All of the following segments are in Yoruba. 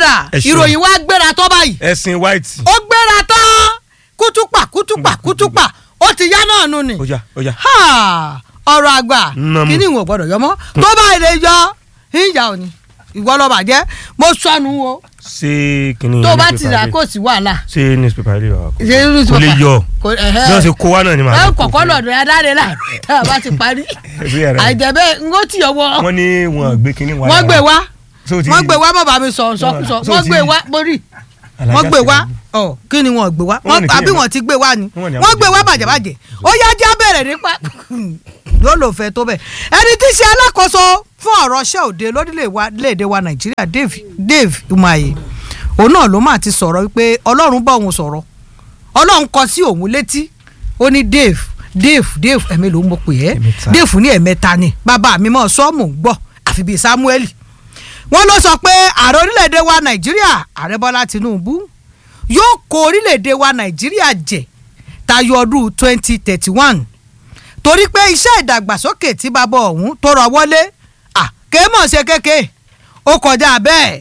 padà Ẹ ṣeun. ìròyìn wa gbéra tó báyìí ẹ̀sìn white. ó gbéra tán kútùpà kútùpà kútùpà ó ti yá náà nù ni ó yá ó yá. Ha! ọ̀rọ̀ àgbà Nnamu. kíní ìwọ̀n gbọ́dọ̀ yọmọ́ tó bá ilé yọ ìyá òní ìwọ lọ bàjẹ́ mo sọnù o ṣé kìnìún tó bá ti rà kò sí wàhálà. ṣé newspaper ilé wa kò Ṣé newspaper? kò lè yọ Kò- bí ẹ̀hẹ́. wọ́n ṣe kó wa náà ni màá ẹ kó kọ̀kọ́ fún lọ́dọ̀ ẹ dáre láàárọ̀ tá a bá ti parí Ẹbí ẹ̀rọ. àìjẹ́bẹ́ n ó tì ọwọ́ wọ́n ní wọn gbé kínní wa wọ́n gbé wá So ti- wọ́n gbé wá mọ̀ bá mi sọ sọkúsọ So wọ́n ti- gbé wá borí Alájà wọ́n gbé wá Tinubu. ọ kí ni wọ́n gbé wá Wọ́n ní Wọ́n- kí àbí ni- wọ́n ti gbé wá ni Wọ́n ní wọ́n àwọn gbé wá gbé- bàjẹ́bàjẹ́ ó yá já bẹ̀rẹ̀ nípa yóò lò fẹ́ tó bẹ̀ ẹni tí í ṣe alákòóso fún ọ̀rọ̀ ṣẹ́ òde lórílẹ̀‐èdè wa nàìjíríà Dave Dave Umahi òun náà ló máa ti sọ̀rọ̀ wípé ọlọ́run bá òun sọ̀rọ̀ ọlọ́run kọ sí òun létí ó ní Dave Dave Dave ẹ̀mí ló ń mọ̀ pé ẹ́ Ẹ̀mẹ́ta. Dave ní ẹ̀mẹ́ta ni bàbá mi mọ̀ sọ́ọ̀mù ń gbọ́ àfi bíi Samuel wọ́n ló sọ pé ààrẹ orílẹ̀-èdè wa nàìjíríà ààrẹ bọ́lá tinubu yóò kó orílẹ̀-èdè wa nàìjíríà jẹ tayọ ọdún twenty thirty one torí pé iṣẹ́ ìdàgbàsókè tí bàbá ọ̀hún tó rọ wọlé kéémọ̀ ṣe kéke ó kọjá bẹ́ẹ̀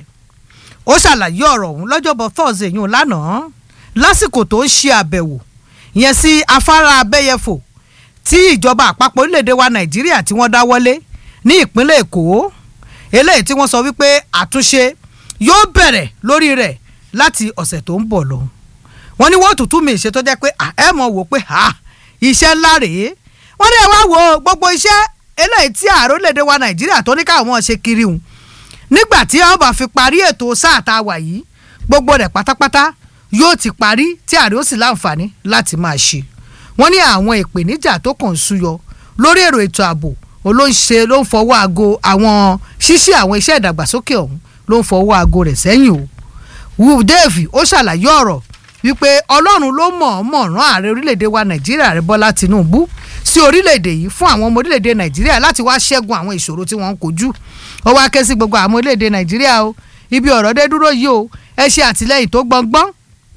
ó ṣàlàyé ọ̀rọ̀ ọ̀hún lọ́jọ́bọ̀ thursday yìí lánàá lásìkò tó ń ṣe àbẹ̀wò ìyẹn sí afárá abẹ́yẹfò tí ìjọba àpapọ̀ orílẹ̀-èdè wa nàìjíríà tí wọ́n dá wọlé ní ìpínlẹ̀ èkó eléyìí tí wọ́n sọ wípé àtúnṣe yóò bẹ̀rẹ̀ lórí rẹ̀ láti ọ̀sẹ̀ tó ń bọ̀ lọ. wọ́n ní wọ́n tuntun mi ṣe tó jẹ́ pé à, ẹ mọ̀ wò pé ha iṣẹ́ ńlá rèé wọ́n ní ẹ wá wo gbogbo iṣẹ́ eléyìí tí ààrẹ orílẹ̀-èdè wa nàìjíríà tó ní káwọn ṣe kiri hùn nígbà tí wọ́n bá fi parí ètò sáà tá a wà yìí gbogbo rẹ̀ pátápátá yóò ti parí tí ààrẹ ó sì láǹfààní láti máa ṣe wọ́n ní àwọn ìpèníjà tó kàn ń súyọ lórí èrò ètò ààbò olóńṣe ló ń fọwọ́ aago àwọn ṣíṣe àwọn iṣẹ́ ìdàgbàsókè ọ̀hún ló ń fọwọ́ aago rẹ̀ sẹ́yìn o wu dave ó ṣàlàyé ọ̀rọ̀ wípé ọlọ́run ló mọ̀-ọ́mọ̀ rán ààrẹ orílẹ̀-èdè wa nàìjíríà rẹ̀ bọ́lá tinubu sí orílẹ̀-èdè yìí fún àwọn ọmọ orílẹ̀-èdè nàìjíríà láti wá ṣẹ́gun àwọn ìṣòro tí wọ́n ń kojú ó wá ké sí gbogbo àwọn orílẹ̀-èdè nàìjíríà o ibi ọ̀rọ̀ dé dúró yìí o ẹ ṣe àtìlẹ́yìn tó gbọngbọ́n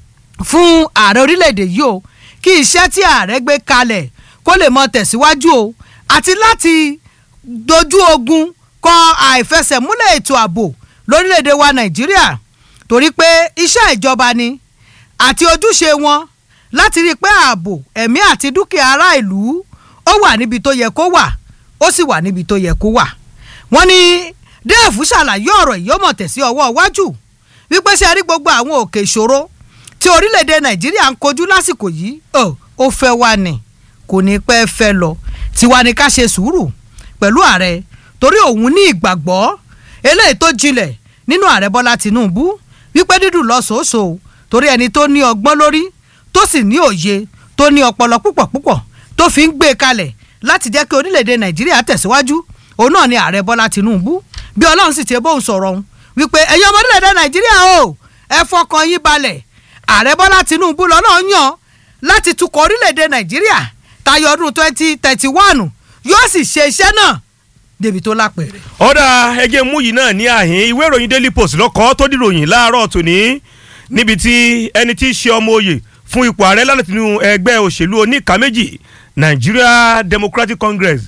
fún ààrẹ orílẹ̀-èdè yìí o kí iṣẹ́ tí ààrẹ gbé kalẹ̀ kó lè mọ tẹ̀síwájú o àti láti dojú ogun kọ àìfẹsẹ̀múlẹ̀ ètò ààbò lórílẹ̀‐èdè wa nàìjíríà torí pé iṣẹ́ ìjọba ni àti ojúṣe wọn láti rí i pé ààbò ẹ̀mí àti dúkìá ará ìlú ó wà níbi tó yẹ kó wà ó sì wà níbi tó yẹ kó wà wọ́n ní déèfù ṣàlàyé ọ̀rọ̀ yìí ó mọ̀ tẹ̀sí ọwọ́ iwájú wípé ṣe rí gbogbo àwọn òkè ìṣòro tí orílẹ̀-èdè nàìjíríà ń kojú lásìkò yìí ó ó fẹ́ wá ní kò ní pẹ́ fẹ́ lọ tiwa ni ká ṣe sùúrù pẹ̀lú ààrẹ torí òun ní ìgbàgbọ́ eléyìí tó jinlẹ̀ nínú ààrẹ bọ́lá tìǹbù wípé dídùn lọ́sọ̀ọ́sọ̀ torí ẹni tó ní ọgbọ́n lórí tó sì ní òye tó ní ọpọlọ púpọ̀ púpọ̀ tó fi ń gbé kalẹ̀ láti jẹ́ kí orílẹ̀-èdè nàìjíríà tẹ̀síwájú òun náà ni ààrẹ bọ́lá tìǹbù bí ọlọ́run sì ti bóun sọ̀rọ̀ òun wípé ẹ̀yin ọmọ orílẹ̀-èdè nàìjíríà o ẹ fọkàn yín balẹ̀ ààrẹ bọ́lá tìǹbù lọ́nà yàn láti tukọ̀ orílẹ̀-èdè nàìjíríà tayọ ọdún twenty thirty one yóò sì ṣe iṣẹ́ náà débi tó lápẹ̀rẹ̀. ọ̀dà ẹgẹ́ mú yìí náà ní àhín ìwé ìròyìn daily post lọ́kọ́ tó dìròyìn láàárọ̀ tòní níbi tí ẹni tí í ṣe ọmọ oyè fún ipò ààrẹ láti inú ẹgbẹ́ òṣèlú oníkà méjì Nigeria Democratic Congress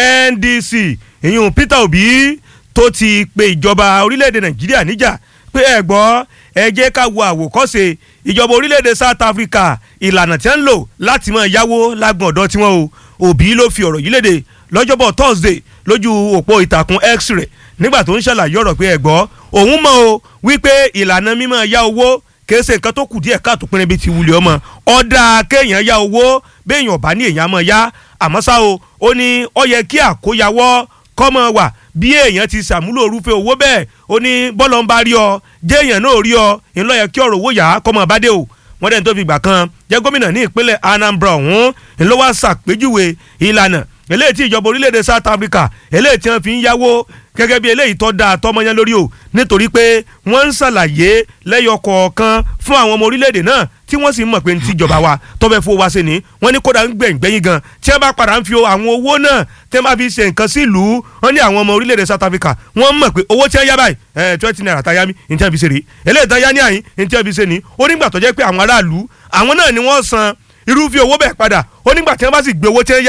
NDC ìyún Peter Obi tó ti pe ìjọba orílẹ̀-èdè Nàìjíríà níjà pé ẹ gbọ́ ẹ jẹ́ ká wo àwòkọ́ṣe ìjọba orílẹ̀-èdè South Africa ìlànà tí wọ́n ń lò láti máa yáwó lágbọ̀n ọ̀dọ́ tiwọn o Obi ló fi ọ̀rọ̀ yìí léde lọ́jọ́bọ̀ Thursday lójú òpó ìtàkùn X rẹ̀ nígbà tó ń ṣàlàyé ọ̀rọ̀ pé ẹ gbọ́ òun mọ̀ o wípé ìlànà mímọ́ yá owó kìí ṣe nǹkan tó kù díẹ̀ káàtó pinrin bíi ti wulẹ̀ ọmọ ọ̀dà kéèyàn yá owó béèyàn bá ní èèyàn mọ̀ yá àmọ́ ṣá o ó ní ó yẹ kí àkóyawọ́ kọ́mọ wà bí èèyàn ti ṣàmúlò orúfẹ́ owó bẹ́ẹ̀ ó ní bọ́lọ̀ ń bá rí ọ jẹ́ èèyàn náà rí ọ ńlọ yẹ kí ọ̀rọ̀ owó yá kọ́mọ bá dé o wọ́n dẹ́ni tó fi gbà kan jẹ́ gómìnà ní ìpínlẹ̀ Anambra ọ̀hún ńlọ wá ṣàpèjúwe ìlànà eléyìí tí ìjọba orílẹ̀-èdè South Africa eléyìí tí wọ́n fi ń yáwó gẹ́gẹ́ bí eléyìí tó dáa tọmọyán lórí o nítorí pé wọ́n ń ṣàlàyé lẹ́yọ kọ̀ọ̀kan fún àwọn ọmọ orílẹ̀-èdè náà tí wọ́n sì ń mọ̀ pé ní tíjọba wa tó fẹ́ fowó wá sí ni wọ́n ní kódà ń gbẹ̀yìn gbẹ̀yìn gan tí wọ́n bá padà ń fi àwọn owó náà tí wọ́n bá fi ṣe nǹkan sí ìlú wọ́n ní àwọn ọmọ orílẹ̀-èdè South Africa wọ́n mọ̀ pé owó tí wọ́n yá báyìí ẹ̀ twenty naira tá yá mi ní tí wọ́n fi ṣe rèé eléyìí tá yá ní àyín ní tí wọ́n fi ṣe ni ó nígbà tó jẹ́ pé àwọn aráàlú àwọn náà ni wọ́n san irúfẹ́ owó bẹ́ẹ̀ padà ó nígbà tí wọ́n bá sì gbé owó tí wọ́n yá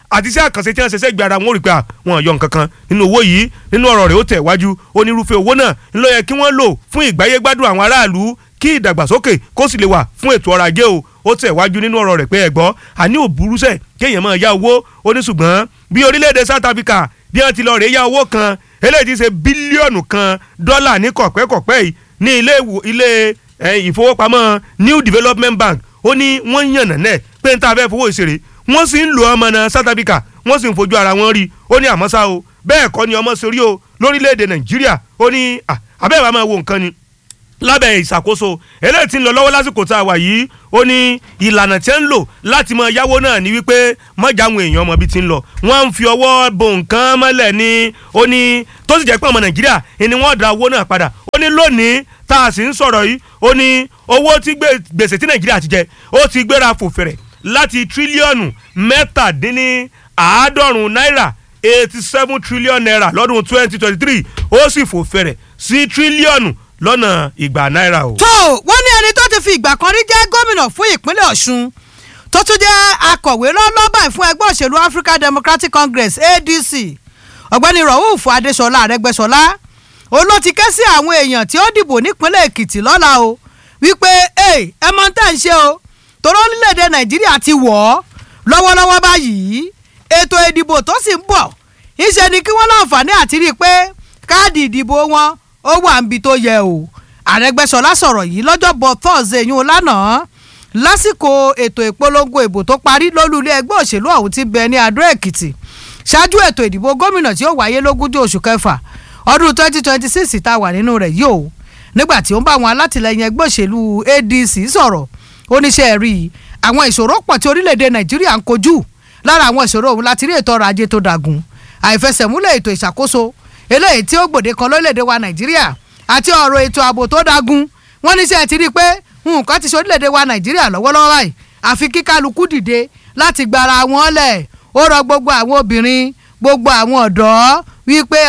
àti iṣẹ́ àkànṣe tí wọ́n ṣe sẹ́gbẹ̀ẹ́ ara wọn ò rí pé wọn yọ nǹkan kan nínú owó yìí nínú ọ̀rọ̀ rẹ̀ ó tẹ̀ wájú onírúfẹ́ owó náà ńlọ yẹ kí wọ́n lò fún ìgbáyégbádùn àwọn aráàlú kí ìdàgbàsókè kó sì lè wà fún ètò ọrọ̀ ajé o ó tẹ̀ wájú nínú ọ̀rọ̀ rẹ̀ pé ẹ̀gbọ́ àní òburúsẹ̀ kéèyàn máa yá owó ó ní ṣùgbọ́n bí orílẹ̀-èdè South Africa bí wọ́n ti lọ rèé yá owó kan eléyìí ti ṣe bílíọ̀nù kan dọ́là ní kọ̀pẹ́kọ̀pẹ́ yìí ní ilé ilé ìfowópamọ́ New Development Bank ó ní wọ́n yànnà náà pé n ta fẹ́ fowó ìṣeré wọ́n sì ń lo ọmọ náà South Africa wọ́n sì ń fojú ara wọn rí ó ní àmọ́ ṣá o bẹ́ẹ̀ kọ́ ni ọmọ sórí o lórílẹ̀‐èdè Nàìjíríà ó ní àbẹ́ẹ̀ wàá máa wo nǹkan ni lábẹ́ ìṣàkóso eléyìí tí ń lọ lọ́wọ́ lásìkò tá a wà yìí ó ní ìlànà tí ń lò láti máa yáwó náà ní wípé mọ́jà àwọn èèyàn ọmọ bíi ti ń lọ wọ́n ń fi ọwọ́ bo nǹkan mọ́lẹ̀ ní ó ní tó sì jẹ́ pé ọmọ Nàìjíríà ni wọ́n da owó náà padà ó ní lónìí tá a sì ń sọ̀rọ̀ yìí ó ní owó tí gbèsè tí Nàìjíríà ti jẹ ó ti gbéra fò fẹ̀rẹ̀ láti tírílíọ̀nù mẹ́tàdínní àádọ́rùn-ún náírà eighty seven trillion naira lọ́dún twenty twenty three ó sì fò fẹ̀rẹ̀ sí tírílíọ̀nù lọ́nà ìgbà náírà o. tó wọ́n ní ẹni tó ti fi ìgbà kan rí jẹ́ gómìnà fún ìpínlẹ̀ Ọ̀ṣun tó tún jẹ́ akọ̀wé lọ́lọ́bà fún ẹgbẹ́ òṣèlú African Democratic Congress ADC ọ̀gbẹ́ni Rauf Adéṣọlá Arẹ́gbẹ́ṣọlá òun ló ti ké sí àwọn èèyàn tí ó dìbò nípínlẹ̀ Èkìtì lọ́la o wípé ẹ mọ tẹ́ ń ṣe o torí orílẹ̀-èdè Nàìjíríà ti wọ̀ ọ́ lọ́wọ́lọ́wọ́ báyìí ètò ìdìbò tó sì ń bọ̀ ìṣe ni kí wọ́n láǹfààní àti rí i pé káàdì ìdìbò wọn ó wà níbi tó yẹ o Àrẹ́gbẹ́ṣọlá sọ̀rọ̀ yìí lọ́jọ́bọ̀ Thursday yún lánàá lásìkò ètò ìpolongo ìbò tó parí lólùlé ẹgbẹ́ òṣèlú ọ̀hún ti bẹ ní Adó Èkìtì ṣáájú ètò ìdìbò gómìnà tí ó wáyé lógúnjọ́ oṣù kẹfà ọdún 2026 tá a wà nínú rẹ̀ yìí o nígbà tí ó ń bá àwọn alátìlẹyìn ẹgbẹ́ òṣèlú ADC sọ̀rọ̀ oníṣẹ́ rí àwọn ìṣòro pọ̀ tí orílẹ̀-èdè Nàìjíríà ń kojú lára àwọn ìṣòro ọ̀hún láti rí ètò ọrọ̀ ajé tó dagun àìfẹsẹ̀múlẹ̀ ètò ìṣàkóso eléyìí tí ó gbòde kan lórílẹ̀‐èdè wa nàìjíríà àti ọ̀rọ̀ ètò ààbò tó dagun wọ́n ní sẹ́ ti rí i pé nǹkan ti ṣe orílẹ̀‐èdè wa nàìjíríà lọ́wọ́lọ́wọ́ báyìí àfi kí kálukú dìde láti gbara wọn lẹ̀ ó rọ gbogbo àwọn obìnrin gbogbo àwọn ọ̀dọ́ wípé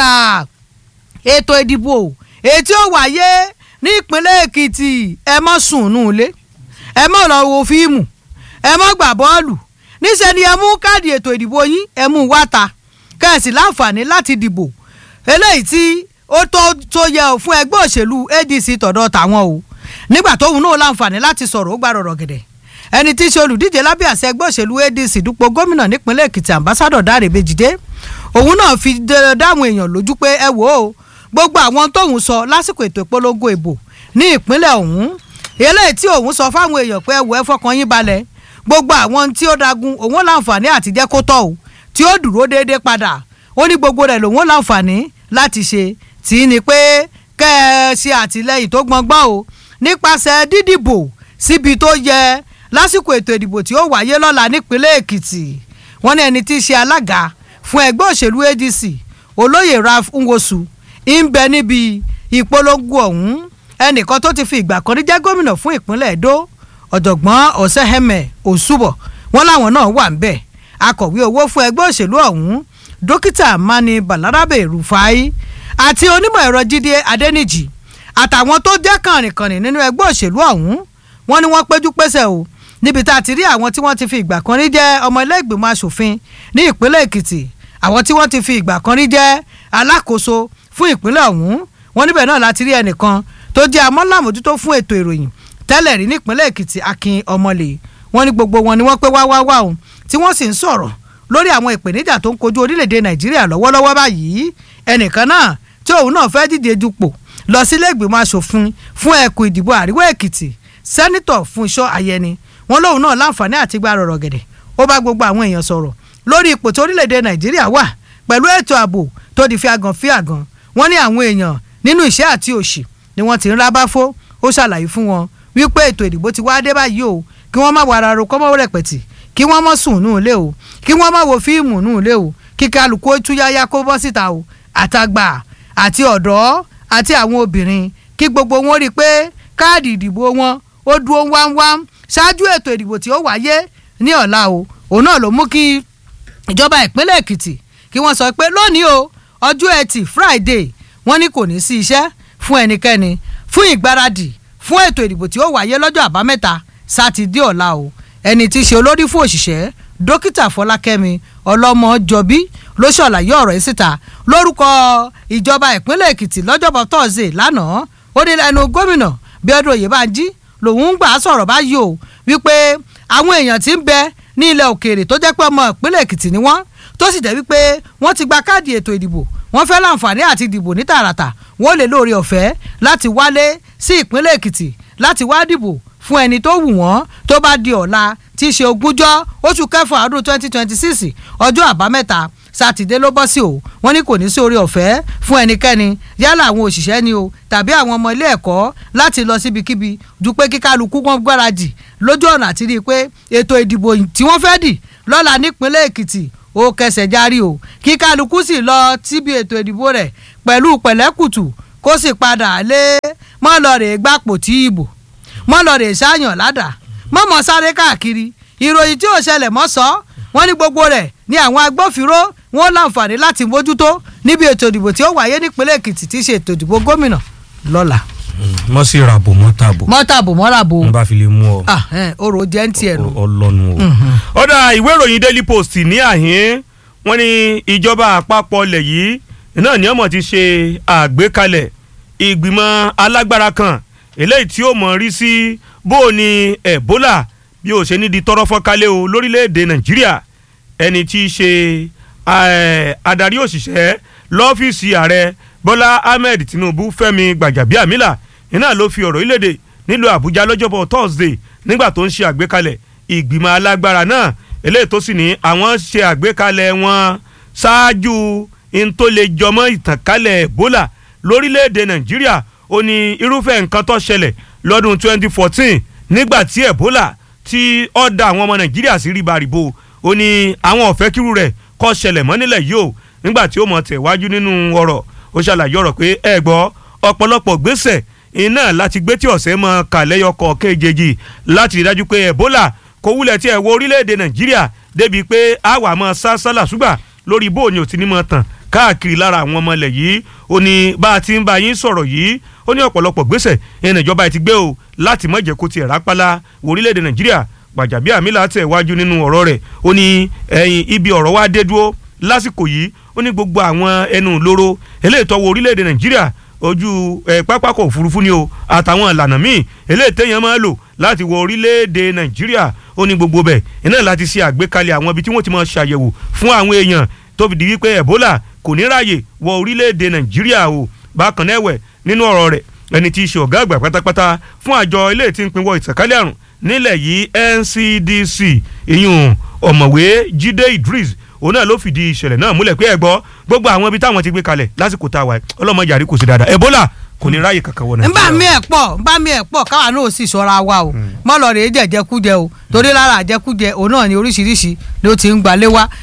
ètò ìdìbò ètí ó wáyé ní ìpínlẹ̀ èkìtì ẹ má sùn nù ilé ẹ má lọ wo fíìmù ẹ má gbà bọ́ọ̀lù níṣẹ́ ni ẹ mú káàdì ètò ìdìbò yín ẹ mú wá ta kẹ́ẹ̀sì láǹfààní láti dìbò eléyìí tí ó tó tó yẹ ò fún ẹgbẹ́ òṣèlú ADC tọ̀dọ̀ tàwọn o nígbà tóun náà láǹfààní láti sọ̀rọ̀ ó gbà rọ̀rọ̀ gẹ̀dẹ̀ ẹni tí í ṣe olùdíje lábẹ́ àṣẹ ẹgbẹ́ òṣèlú ADC dúpọ̀ gómìnà nípínlẹ̀ Èkìtì ambassadọ̀ Dáre Bèjìdé òun náà fi dáhùn èèyàn lójú pé ẹ wò ó gbogbo àwọn tóun sọ lásìkò ètò ìpolongo ìbò ní ìpínlẹ̀ ọ̀hún eléyìí tí òun sọ fáwọn èèyàn pé ẹ wò ẹ fọkàn yín balẹ̀ gbogbo àwọn tí ó dagun òun láǹfààní àti jẹ́ kó tọ́ o tí ó dúró déédéé padà ó ní gbogbo rẹ̀ lòun láǹfààní láti ṣe tí ní pé kẹ́ ẹ ṣe àtìlẹ́yìn tó gbọngbọ́n o nípasẹ̀ dídìbò síbi tó yẹ lásìkò ètò ìdìbò tí ó wáyé lọ́la nípínlẹ̀ Èkìtì wọ́n ní ẹni tí í ṣe alága fún ẹgbẹ́ òṣèlú ADC olóyè Ralph Nwosu ń bẹ níbi ìpolongo ọ̀hún ẹnìkan tó ti fi ìgbà kan rí jẹ́ gómìnà fún ìpínlẹ̀ Èdó ọ̀jọ̀gbọ́n ọ̀sẹ̀hẹ̀mẹ̀ òṣùbọ̀ wọ́n láwọn náà wà ń bẹ̀ akọ̀wé owó fún ẹgbẹ́ òṣèlú ọ̀hún dókítà mani balarabe rufai àti onímọ̀ ẹ̀rọ jíde adẹ́nìjì àtàwọn tó jẹ́ kànrìnkànrìn nínú ẹgbẹ́ òṣèlú ọ̀hún wọ́n ní wọ́n péjú pésẹ̀ o níbi tá a ti rí àwọn tí wọ́n ti fi ìgbà kan rí jẹ́ ọmọ ilé ìgbìmọ̀ asòfin ní ìpínlẹ̀ èkìtì àwọn tí wọ́n ti fi ìgbà kan rí jẹ́ alákòóso fún ìpínlẹ̀ ọ̀hún wọ́n níbẹ̀ náà láti rí ẹnìkan tó jẹ́ amọ́làmójútó fún ètò ìròyìn tẹ́lẹ̀ rí nípínlẹ̀ èkìtì akin ọmọlè wọ́n ní gbogbo wọn ni wọ́n pé wá wá wá o tí wọ́n sì ń sọ̀rọ̀ lórí àwọn ìpèníjà tó ń kojú orílẹ̀-èdè nàìjíríà lọ́wọ́lọ́wọ́ báyìí ẹnìkan náà tí òun náà fẹ́ díje dupò lọ sílé ìgbìmọ̀ asòfin fún ẹkùn ìdìbò àríwá èkìtì sẹ́nitọ̀ Fúnṣọ́ Ayẹni wọn lóun náà láǹfààní àti gba rọ̀rọ̀ gẹ̀dẹ̀ ó bá gbogbo àwọn èèyàn sọ̀rọ̀ lórí ipò tí orílẹ̀-èdè nàìjíríà wà pẹ̀lú ètò ààbò tó di fíagàn fíagàn wọ́n ní àwọn èèyàn nínú ìṣẹ́ àti òṣì ni wọ́n ti ń rábáfó ó ṣàlàyé fún wọn wípé ètò ìdìbò ti wá dé báyìí o kí wọ́n má wàrà ro kọ́mọ́ rẹpẹ̀tì kí wọ́n mọ̀ sùn nù ilé o kí wọ́n má wo fíìmù nù ilé o kí kálukú ó túyáyá kó bọ́ síta o àtàgbà àti ọ̀dọ́ àti àwọn obìnrin kí gbogbo wọn rí i pé káàdì ìdìbò wọn ó dúró wámwám ṣáájú ètò ìdìbò tí ó wáyé ní ọ̀la o òun náà ló mú kí ìjọba ìpínlẹ̀ èkìtì kí wọ́n sọ pé lónìí o ọjọ́ ẹtì friday wọ́n ní kò ní sí iṣẹ́ fún ẹnikẹ́ni fún ìgbáradì fún ètò ìdìbò tí ó wáyé lọ́jọ́ àbámẹ́ta sátidé ọ̀la o ẹni tí í ṣe olórí fún òṣìṣẹ́ dókítà fọlákẹ́mi ọlọ́mọjọbí ló ṣàlàyé ọ̀rọ̀ yìí síta lórúkọ ìjọba ìpínlẹ̀ èkìtì lọ́jọ́bọ̀ tọ́sídẹ̀ẹ́ lánàá ó ní lẹ́nu gómìnà bíọ́dún oyèbánjí lòun ń gbà á sọ̀rọ̀ báyìí o wípé àwọn èèyàn tí ń bẹ ní ilẹ̀ òkèèrè tó jẹ́ pé ọmọ ìpínlẹ̀ èkìtì ni wọ́n tó sì jẹ́ wípé wọ́n ti gba káàdì ètò ìdìbò wọ́n fẹ́ láǹfààní àti dìbò ní tààràtà wọ́n lè lóore ọ̀fẹ́ láti wálé sí ìpínlẹ̀ èkìtì láti wá dìbò fún ẹni tó wù wọ́n tó bá di ọ̀la tí í ṣe ogúnjọ́ oṣù kẹfà ọdún twenty twenty six ọjọ́ àbámẹ́ta sátidé ló bọ́ sí o wọ́n ní kò ní sí oore ọ̀fẹ́ fún ẹnikẹ́ni yálà àwọn òṣìṣẹ́ ni o tàbí àwọn ọmọ ilé ẹ̀kọ́ láti lọ síbikíbi ju pé kíkálukú wọn gbáradì lójú ọ̀nà àti rí i pé ètò ìdìbò tí wọ́n fẹ́ dì lọ́la nípínlẹ̀ èkìtì ó kẹsẹ̀ járí o kíkálukú sì lọ síbi ètò ìdìbò rẹ̀ pẹ̀lú pẹ̀lẹ́kùtù kó sì padà lé mọ́ lọ rè gbàpò tí ìbò mọ́ lọ rè sáyàn ládàá mọ́ mọ́ sáré káàkiri ìròyìn tí ò ṣẹlẹ̀ mọ́ sọ wọ́n ní gbogbo rẹ̀ ní àwọn agbófinró wọn láǹfààní láti mójútó níbi ètò ìdìbò tí ó wáyé nípínlẹ̀ èkìtì tí í ṣe ètò ìdìbò gómìnà lọ́la. mọ́ sí ràbò mọ́ tàbò mọ́tàbò mọ́ràbò n bá fi lè mú ọ ah, eh, orò jẹ́ ń tiẹ̀ nù. ọlọ́nu o. ọ̀dà ìwé ìròyìn daily post ní àhín wọ́n ní ìjọba àpapọ̀ ilẹ̀ yìí náà ní ọmọ ti ṣe àgbékalẹ̀ ìgbìmọ̀ alágbára kan eléyìí tí ó mọ̀ rí sí bó o ní ebola bí o ṣe ní di tọrọ fọ́nkálẹ̀ o lórílẹ̀‐èdè nàìjíríà ẹni tí í ṣe eh, adarí òṣìṣẹ́ lọ́fíìsì ààrẹ bọ́lá ahmed tinubu fẹ́mi gbàjàbíàmílà iná ló fi ọ̀rọ̀ ìlédè nílùú àbújá lọ́jọ́bọ̀ thursday nígbà tó ń ṣe àgbékalẹ̀ ìgbìmọ̀ alágbára náà eléyìí tó sì ní àwọn ṣe àgbékalẹ̀ wọn ṣáájú n tó lè jọmọ́ ìtànkálẹ̀ ebola lórílẹ̀‐èdè nàìjíríà ó ní irúfẹ́ nǹkan tó ṣẹlẹ̀ lọ́dún 2014 nígbà tí ebola tí ó da àwọn ọmọ nàìjíríà sí ríbaríbo ó ní àwọn ọ̀fẹ́ kírú rẹ̀ kó ṣẹlẹ̀ mọ́ nílẹ̀ yìí o nígbà tí ó mọ̀ tẹ̀wájú nínú ọ̀rọ̀ ó ṣàlàyé ọ̀rọ̀ pé ẹ gbọ́ ọ̀pọ̀lọpọ̀ gbèsè iná láti gbé tí ọ̀sẹ̀ mọ́ kàlẹ́yọkọ̀ kéjèèjì láti rí dájú pé ebola kò wúlẹ̀ tí ẹ̀ wọ orílẹ̀-èdè nàìjíríà débi pé àwa mọ́ sásálà ṣùgbà lórí bóòní ò ti ní mọ́ tàn káàkiri lára àwọn ọmọ ilẹ̀ yìí ó ní bá a ti ń bá yín sọ̀rọ̀ yìí ó ní ọ̀pọ̀lọpọ̀ gbèsè ìrìn ìjọba ti gbé o láti má jẹ́ kó tiẹ̀ rápálá wọ orílẹ̀-èdè nàìjíríà gbàjàbíàmílà tẹ̀ wájú nínú ọ̀rọ̀ rẹ̀ ó ní ẹ̀yìn ibi ọ̀rọ̀ wa dé dúró lásìkò yìí ó ní gbogbo àwọn ẹnu lóró eléyìí tó wọ orílẹ̀-èdè nàìjíríà ojú ẹ pápákọ̀ òfurufú ni o àtàwọn ìlànà míì eléyìí téèyàn máa lò láti wọ orílẹ̀-èdè nàìjíríà ó ní gbogbo bẹ̀ iná láti ṣe àgbékalẹ̀ àwọn ibi tí wọ́n ti máa ṣàyẹ̀wò fún àwọn èèyàn tó fi di wípé ebola kò ní ráàyè wọ orílẹ̀-èdè nàìjíríà o bákan náà ẹ̀wẹ̀ nínú ọ̀rọ̀ rẹ̀ ẹni tí í ṣe ọ̀gá àgbà pátápátá fún àjọ ilé tí ń pinwọ́ ìtànkálẹ̀ àrùn nílẹ̀ yìí NCDC ìyún ọ̀mọ̀wé Jídé Idris òun náà ló fìdí ìṣẹ̀lẹ̀ náà múlẹ̀ pé ẹ gbọ́ gbogbo àwọn ibi táwọn ti gbé kalẹ̀ lásìkò tá a wà ọlọ́mọ yàrá kò sí dáadáa Ebola kò ní ráàyè kankan wọ nbà mí ẹ̀ pọ̀ nbà mí ẹ̀ pọ̀ káwa náà sì ṣọ́ra wa o mọ́ lọ rèé jẹ̀jẹ̀kújẹ o torí lára àjẹkújẹ òun náà ni oríṣiríṣi ló ti ń gbalé wa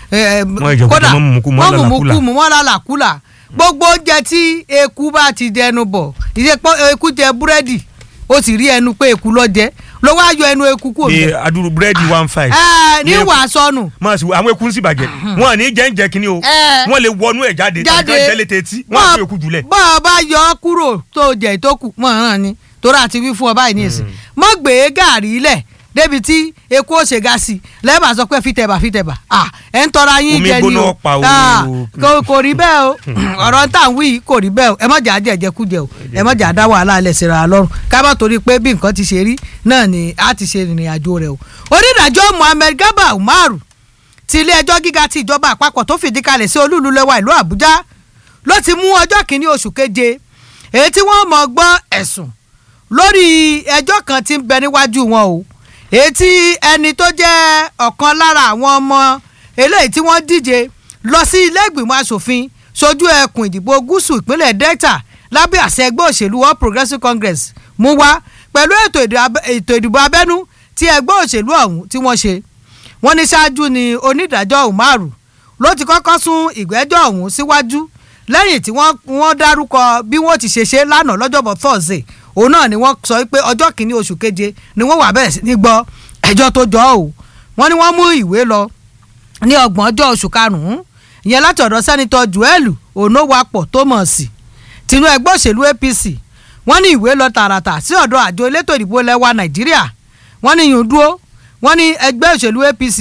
kódà mọ́ mùmùkú mọ́ làlàkúlà mọ́ làlàkúlà gbogbo oúnjẹ tí eku bá ti dẹnu bọ̀ ìṣe eku jẹ búrẹ́dì ó sì rí ẹnu pé eku ló jẹ ló wá yọ ẹnu eku kúrò bẹ́ẹ̀. adúrú búrẹ́dì one five. ẹ ní wàá sọnù. máa sì àwọn eku ń sì bàjẹ́ wọn à ní jẹ́ ń jẹ kínní o wọ́n lè wọnú ẹ̀ jáde jáde tàbí jẹ́ létí etí wọ́n á fi eku jùlẹ̀. bọ́ ọ bá yọ ọ kúrò tó jẹ ìtókù mọ̀ ọ́n ni torí àti wí fún ọ báyìí nìyẹn mọ̀ gbé gàrí lẹ̀ débi tí eku ó ṣe ga sí i lẹ́ẹ̀bà sọ pé fìtẹ̀bà fìtẹ̀bà ẹ̀ ń tọ́ra yín Omi jẹ ni gbóná o pa o. Ah, kò kò rí bẹ́ẹ̀ o ọ̀rọ̀ tá à ń wí yìí kò rí bẹ́ẹ̀ o ẹ mọ̀jà jẹ̀jẹ̀kújẹ o ẹ mọ̀jà dá wàhálà alẹ̀ síra lọ́rùn ká má torí pé bí nǹkan ti ṣe rí náà ni a ti ṣe ìrìn àjò rẹ̀ o onídàájọ́ Muhammed Garba Umaru ti ilé ẹjọ́ gíga ti ìjọba àpapọ̀ tó fìdí kalẹ̀ sí olúùlú lẹ́wà ìlú Àbújá ló ti mú ọjọ́ kìíní oṣù keje èyí tí wọ́n mọ̀ gbọ́ ẹ̀sùn lórí ẹjọ́ kan tí ń bẹ níwájú wọn o èyí tí ẹni tó jẹ́ ọ̀kan lára àwọn ọmọ eléyìí tí wọ́n díje lọ sí ilé ìgbìmọ̀ asòfin sojú ẹkùn ìdìbò gúúsù ìpínlẹ̀ Delta lábẹ́ àṣẹ ẹgbẹ́ òṣèlú All Progressives Congress mú wá pẹ̀lú ètò ìdìbò abẹ- ètò ìdìbò abẹ́nú tí ẹgbẹ́ òṣèlú ọ̀hún tí wọ́n ṣe wọ́n ní ṣáájú ni onídàájọ́ Umaru ló ti kọ́kọ́ sún ìgbẹ́jọ́ ọ̀hún síwájú lẹ́yìn tí wọ́n wọ́n dárúkọ bí wọ́n ti ṣe ṣe lánàá lọ́jọ́bọ̀ Thursday òun náà ni wọ́n sọ pé ọjọ́ kìíní oṣù keje ni wọ́n wà bẹ̀rẹ̀ sí ní gbọ́ ẹjọ́ tó jọ ọ́ wọ́n ní wọ́n mú ìwé lọ ní ọgbọ̀n ọjọ́ oṣù karùn-ún ìyẹn láti ọ̀dọ̀ sẹ́nitọ́ Joel Onowapọ̀ Thomas tinú ẹgbẹ́ òṣèlú APC wọ́n ní ìwé lọ tààràtà sí ọ̀dọ̀ àjọ elétò ìdìbò lẹ́wà Nàìjíríà wọ́n ní yùn dúró wọ́n ní ẹgbẹ́ òṣèlú APC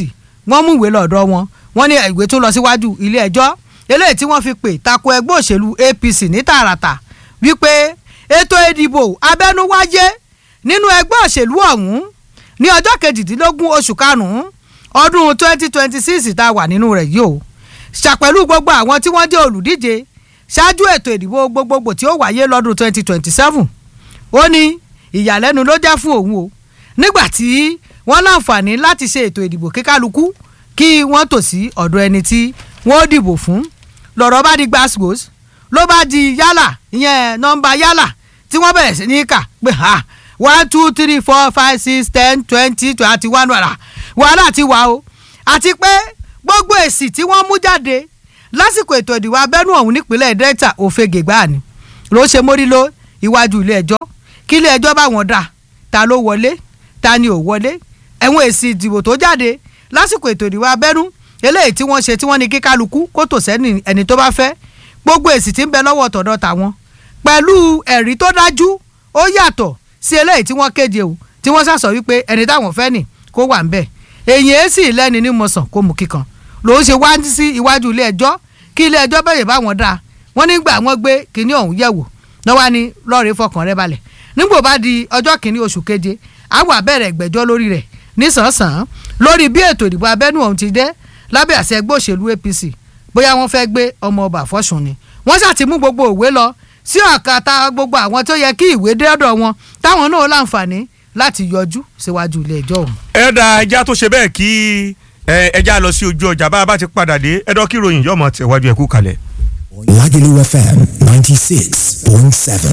wọ́n mú ìwé lọ́dọ̀ wọn wọ́n ní ìwé tún lọ síwájú ilé ẹjọ́ eléyìí tí wọ́n fi pè tako ẹgbẹ́ òṣèlú APC ní tààràtà wípé ètò ìdìbò abẹ́nú wáyé nínú ẹgbẹ́ òṣèlú ọ̀hún ní ọjọ́ kejìdínlógún oṣù karùn-ún ọdún twenty twenty six tá a wà nínú rẹ̀ yìí o ṣàpẹ̀lú gbogbo àwọn tí wọ́n jẹ́ olùdíje ṣáájú ètò ìdìbò gbogbogbò tí ó wáyé lọ́dún twenty twenty seven ó ní ìyàlẹ́nu ló jẹ́ fún òun o nígbà tí wọ́n láǹfààní láti ṣe ètò ìdìbò kíkálukú kí wọ́n tò sí ọ̀dọ̀ ẹni tí wọ́n dìbò fún lọ́rọ̀ bá di gbàsgbòs ló bá di yálà ìyẹn nọ́mbà yálà tí wọ́n bẹ̀rẹ̀ sí ní kà pé ha one two three four five six ten twenty twenty one wàrà wàhálà ti wà o àti pé gbogbo èsì tí wọ́n mú jáde lásìkò ètò ìdìbò abẹ́nú ọ̀hún nípínlẹ̀ delta òfegè gbáà ni ló ṣe mórí ló iwájú ilé ẹjọ́ kí ilé ẹjọ́ bá wọn dà ta ló wọlé ta ni ò wọlé ẹ̀wọ̀n èsì ìdìbò tó jáde lásìkò ètò ìdìbò abẹ́nú eléyìí tí wọ́n ṣe tí wọ́n ní kí kálukú kó tò sẹ́ni ẹni tó bá fẹ́ gbogbo èsì tí ń bẹ lọ́wọ́ tọ̀dọ̀ tàwọn pẹ̀lú ẹ̀rí tó dájú ó yàtọ̀ sí eléyìí tí wọ́n kéde o tí wọ́n sàsọ wípé ẹni táwọn fẹ́ nì kó wà ń bẹ̀ èyí èsì lẹ́ni ní mọ̀sán kó mú kíkan lòún ṣe wá sí iwájú ilé ẹjọ́ kí ilé ẹjọ́ bẹ̀rẹ̀ bá wọn dáa wọ́n nígbà wọ́n gbé kinní ọ̀hún yẹ̀wò náà wá ní lọ́ọ̀rẹ́ fọkàn rẹ balẹ̀ nígbò bá di ọjọ́ kìíní oṣù keje àwọn àbẹ̀rẹ̀ ìgbẹ́jọ́ lórí rẹ̀ nísànsàn lórí bí ètò ìdìbò abẹ́nú ọ̀hún ti dẹ́ lábẹ́ àṣẹ ẹgbẹ́ òṣèlú APC bóyá wọ́n fẹ́ gbé ọmọ ọba àfọ́sùn ni wọ́n ṣàti mú gbogbo òwe lọ sí ọ̀kàtà gbogbo àwọn tó yẹ kí ìwé dé ọ̀dọ̀ wọn táwọn náà láǹfààní láti yọjú síwájú ilé ẹjọ́ ọ̀hún. ẹ̀dà ẹja tó ṣe bẹ́ẹ̀ kí ẹja lọ sí ojú ọjà bá a bá ti padà dé ẹ̀dọ́ kí ròyìn yọ̀mọ̀ tẹ̀wájú ẹ̀kú kalẹ̀. Lagelu FM 96.7.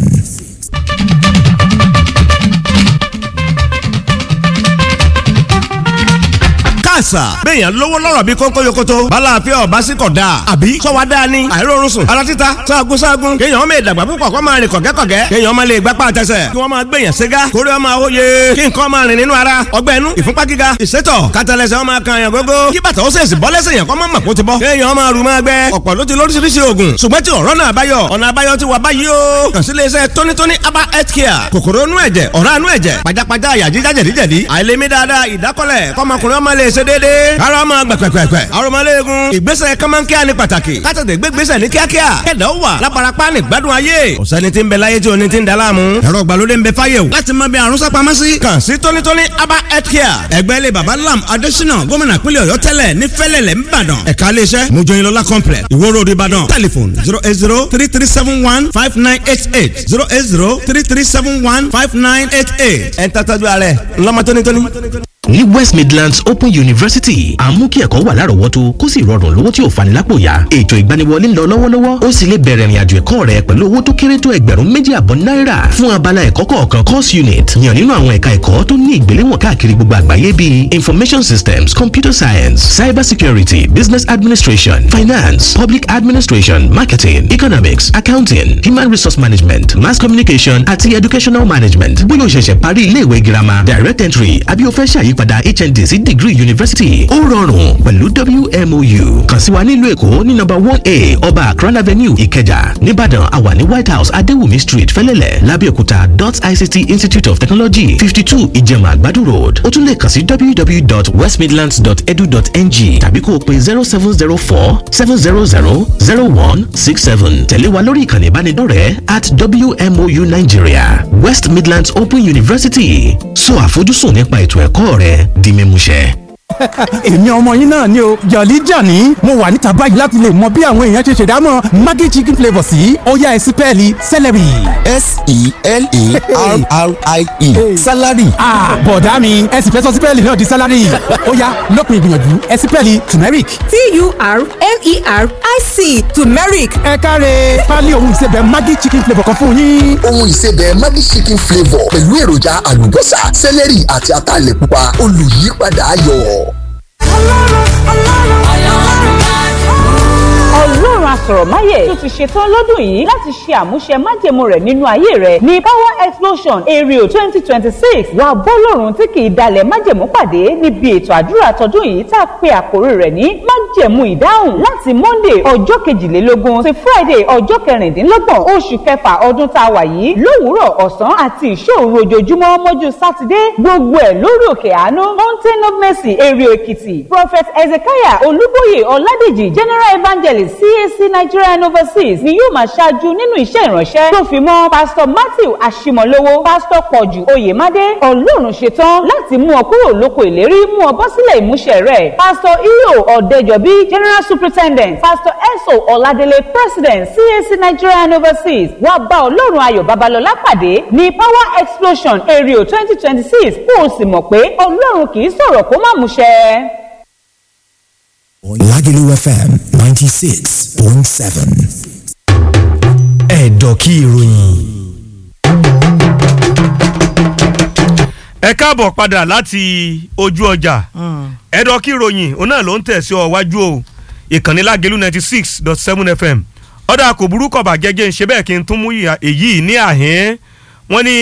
àṣà. béèyàn lówó lọ́rọ̀ bí kónkó yokoto. bala àfẹ́ ọ̀bá sí kọ̀ dáa. àbí sọ́wọ́ dáa ni. àìrórun sùn. ara títa sáàgùn sáàgùn. kéèyàn ọmọ ìdàgbà púpọ̀ kó máa rìn kọ̀gẹ́kọ̀gẹ́. kéèyàn ọmọ lè gbápá àtẹsẹ̀. kí wọ́n máa gbèyàn ségá. kórè ọmọ àwòye. kí nǹkan máa rìn nínú ara. ọgbẹ́ inú ìfúnpá gíga. ìsétọ̀ kátàlẹ́sẹ̀ ọmọ kan yàn gógó. kí bàtà ó sèṣì bọ́ lẹ́sẹ̀ yàn kọ́ mọ́ màkó ti bọ́. kéèyàn ọmọ àrùn máa gbẹ. ọ̀pọ̀ ló ti lóríṣiríṣi oògùn. ṣùgbọ́n tí ọ̀rọ̀ náà báyọ̀ ọ̀nà àbáyọ ti wà báyìí o. kàn sí iléeṣẹ́ tónítóní aba health care. kòkòrò inú ẹ̀jẹ̀ ọ̀rá inú ẹ̀jẹ̀ pajápajá àyà jíjá jẹ̀díjẹ̀dí. àìlèmí dáadáa ìdákọ́lẹ̀ kọ́mọkùnrin ọmọ lè ṣe déédéé. ara ọmọ gbẹ̀pẹ̀pẹ̀pẹ̀. aromọléegun. ìgbésẹ̀ kọ́mọ́nkíá ni pàtàkì. kátàtẹ̀ gbé gbésẹ̀ ní kíákíá. kẹ̀dá ó wà láparapá ní gbádùn ayé. ọ̀sẹ́ni tí ń bẹ láyé tí o ní ti ń da láàmú. ẹ̀rọ ìgbàlódé ń bẹ fáyé o. láti mọ bí àrùn sápamọ́ sí. kàn sí tónítóní aba health care. ẹgbẹ́ ilé baba lam adésínà gómìnà pínlẹ̀ ọ̀yọ́ tẹ́lẹ̀ ní fẹ́lẹ̀lẹ̀ ńbàdàn. ẹ̀ka iléeṣẹ́ mojoyinlola complex ìwó road ìbàdàn. telephone zero eight zero three three seven one five nine eight eight zero eight zero three three seven one five nine eight eight. ẹ̀ ń tọ́jú ààrẹ ńlọmọ tónítóní ní west midlands open university à ń mú kí ẹ̀kọ́ wà lárọ̀ọ́wọ́tó kó sì rọrùn lówó tí ò fani lápò yá ètò ìgbaniwọlé ń lọ lọ́wọ́lọ́wọ́ ó sì lè bẹ̀rẹ̀ ìrìnàjò ẹ̀kọ́ rẹ pẹ̀lú owó tó kéré tó ẹgbẹ̀rún méjì àbọ̀ náírà fún abala ẹ̀kọ́ kọ̀ọ̀kan course unit yàn nínú àwọn ẹ̀ka ẹ̀kọ́ tó ní ìgbéléwọ̀n káàkiri gbogbo àgbáyé bíi information systems computer science cyber security business administration finance public administration marketing economics accounting human resource management mass communication àti educational management bóyá o ṣẹ̀ṣẹ̀ parí iléèwé girama direct entry àbí o fẹ́ ṣàyí ìyípadà hnd sí degree university ó rọrùn pẹ̀lú wmou kàn sí wa nílùú èkó ní nọ́mbà one a ọba akran avenue ìkẹjà nìbàdàn àwa ní white house adéwùmí street fẹlẹ́lẹ̀ lábẹ́òkúta dot ict institute of technology fifty two ìjẹ̀mà àgbàdo road ó tún lè kàn sí www.westmidlands.edu.ng tàbí kó o pe zero seven zero four seven zero zero zero one six seven tẹ̀lé wa lórí ìkànnì ìbánidọ́rẹ̀ẹ́ at wmou nigeria west midlands open university sọ àfojúsùn nípa ètò ẹ̀kọ́ rẹ di mímúṣẹ. èmi ọmọ yín náà ni o jọ̀lí jàní mo wà níta báyìí láti lè mọ bí àwọn èèyàn ṣe ṣèdámọ̀ maggi chicken flavour sí ọ̀yá ẹ̀sìn pẹ́ẹ́lí celery. s-e-l-e-r-r-i-e salary. bọ̀dá mi ẹ̀sìn fẹ́ sọ sípẹ́ẹ̀lì náà di salary ọ̀yá lópin ìgbìyànjú ẹ̀sìn pẹ́ẹ́lì turmeric. t-u-r-m-e-r-i-c turmeric ẹ káre pálí ohun ìsebẹ̀ maggi chicken flavour kan fún yín. ohun ìsebẹ̀ maggi chicken flavour pẹ̀lú èròjà àlùbọ́sà sẹ́lẹ̀rì àti ataalẹ̀ pupa olùyípadà ayọ̀. ọlọ́run asọ̀rọ̀máyè tó ti ṣetán lọ́dún yìí láti ṣe àmúṣe májẹ̀mú rẹ̀ nínú ayé rẹ̀ ní power explosion aerial twenty twenty six wà bọ́lọ́run tí kì í dalẹ̀ májẹ̀mú pàdé níbi ètò àdúrà tọdún yìí tá a pe àkórí rẹ̀ ní májẹ̀mú ìdáhùn láti monday ọjọ́ kejìlélógún sí friday ọjọ́ kẹrìndínlọ́gbọ̀n oṣù kẹfà ọdún tá a wà yìí lówùúrọ̀ ọ̀sán àti ìṣòro ojoojúmọ́ mọ́jú sátidé gbogbo ẹ̀ lórí òkè àánú mountain of mercy èrè èkìtì prophet ezekiah olúbóyè ọládèjì general evangelist cac nigeria and overseas ni yóò máa ṣáájú nínú iṣẹ́ ìránṣẹ́ tó fi mọ́ pastor matthew ashimolowo pastor pọ̀jù oyèmádé ọlọ́run ṣetán láti mú ọ kúrò lóko ìlérí mú ọ bọ́ sílẹ̀ ìmúṣẹ rẹ̀ pastor iyo ọ̀dẹ́jọ́bí general superintendent pastor eso ọ̀ládélé president cac nigeria and overseas wá bá ọlọ́run ayọ̀ babalọ́lá pàdé ní power explosion area twenty twenty six kó o sì mọ̀ pé ọlọ́run kì í sọ̀rọ̀ kó má múṣẹ. Lagelu FM 96.7. Ẹ̀dọ̀kí ìròyìn. ẹ káàbọ̀ padà láti ojú ọjà ẹ̀dọ̀ kí ìròyìn òun náà ló ń tẹ̀sí ọ wájú o ìkànnì Lágelú ninety six dot seven fm ọ̀dà kò burúkọ̀ bàjẹ́ jẹ́ ń ṣe bẹ́ẹ̀ kí n tún mú èyí ní àhín wọ́n ní